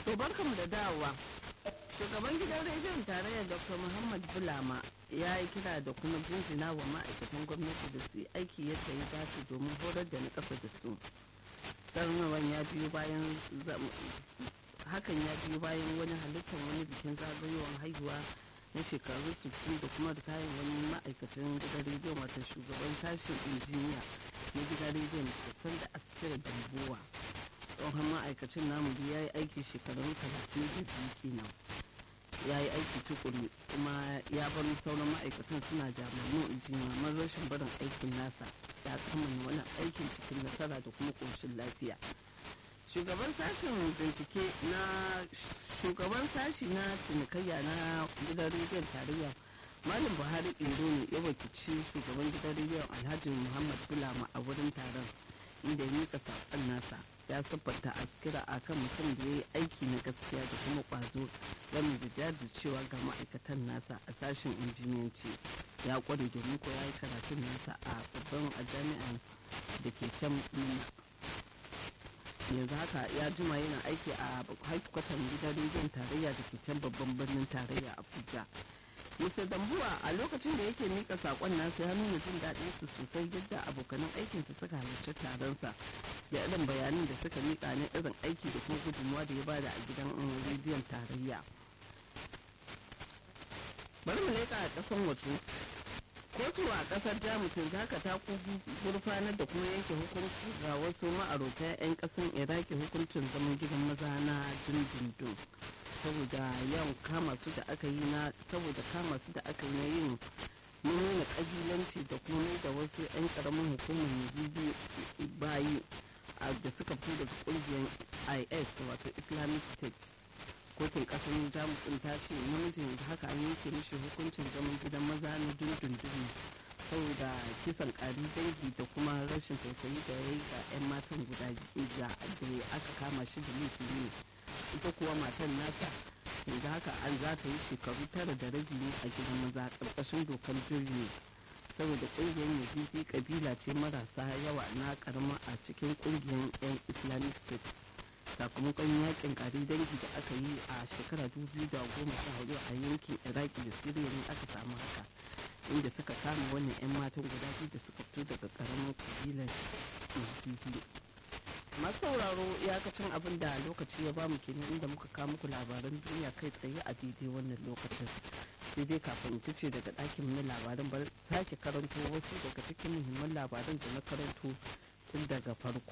To barkamu da dawowa. Shugaban gidan rediyon tarayyar Dr. Muhammad Bulama ya yi kira da kuma jinjina wa ma'aikatan gwamnati da su yi aiki yadda ya dace domin horar da na ƙasa da su. Sanarwar ya biyo bayan hakan ya biyo bayan wani halittar wani bikin zagayowar haihuwa na shekaru 60 da kuma kayan wani ma'aikacin gidan rediyon wata shugaban sashen injiniya na gidan rediyon da sanda askira dambuwa tsohon ma'aikacin namu ya yi aiki shekarun talatin da biyu kenan ya yi aiki tukuru kuma ya bar sauran ma'aikatan suna jami'an jimaman rashin barin aikin nasa ya kammala wani aikin cikin nasara da kuma ƙoshin lafiya shugaban sashen bincike na shugaban sashi na cinikayya na gidan rediyon tarayya malam buhari indo ne ya wakilci shugaban gidan rediyon alhaji muhammad bulama a wurin taron inda ya mika saƙon nasa ya siffanta askira a kan mutum da ya yi aiki na gaskiya da kuma ƙwazo game da jajircewa ga ma'aikatan nasa a sashen injiniyanci ya ƙware domin ko ya yi karatun nasa a babban a jami'an da ke can yanzu haka ya jima yana aiki a haikwatan gidan rediyon tarayya da ke can babban birnin tarayya abuja Mr. Dambuwa a lokacin da yake mika sakon nasa ya nuna jin daɗin su sosai yadda abokanan aikinsa suka halarci taronsa da irin bayanin da suka mika na irin aiki da kuma gudunmuwa da ya bada a gidan rediyon tarayya. Bari mu leƙa a ƙasan waje. Kotu a ƙasar Jamus yanzu haka ta gurfanar da kuma yanke hukunci ga wasu ma'arota 'yan ƙasan Iraki hukuncin zaman gidan maza na dindindin. saboda yawan kama su da aka yi na saboda kama su da aka yi na yin nuna kabilanci da kuma da wasu 'yan karamin hukumar yazidi bayi da suka fito daga kungiyar is wato islamic state kotun kasar jamus din ta ce namijin yanzu haka an yanke mishi hukuncin zaman gidan maza na dundundun saboda kisan kari dangi da kuma rashin tausayi da ya yi ga 'yan matan guda da aka kama shi da laifi ne ita kuwa matan nasa yanzu haka an za ta yi shekaru tara da rabi ne a gidan maza karkashin dokar jirgi saboda kungiyar yazidi kabila ce marasa yawa na karama a cikin kungiyar yan islamic state sakamakon yakin kari dangi da aka yi a shekara 2014 a yankin iraki da siriya ne aka samu haka inda suka kama wannan 'yan matan guda biyu da suka fito daga karamin kabilar yazidi masu sauraro iyakacin abin da lokaci ya bamu kenan inda muka kawo muku labaran duniya kai tsaye a daidai wannan lokacin sai dai kafin ta ce daga ɗakin na labaran bar sake karanto wasu daga cikin muhimman labaran da na karanto tun daga farko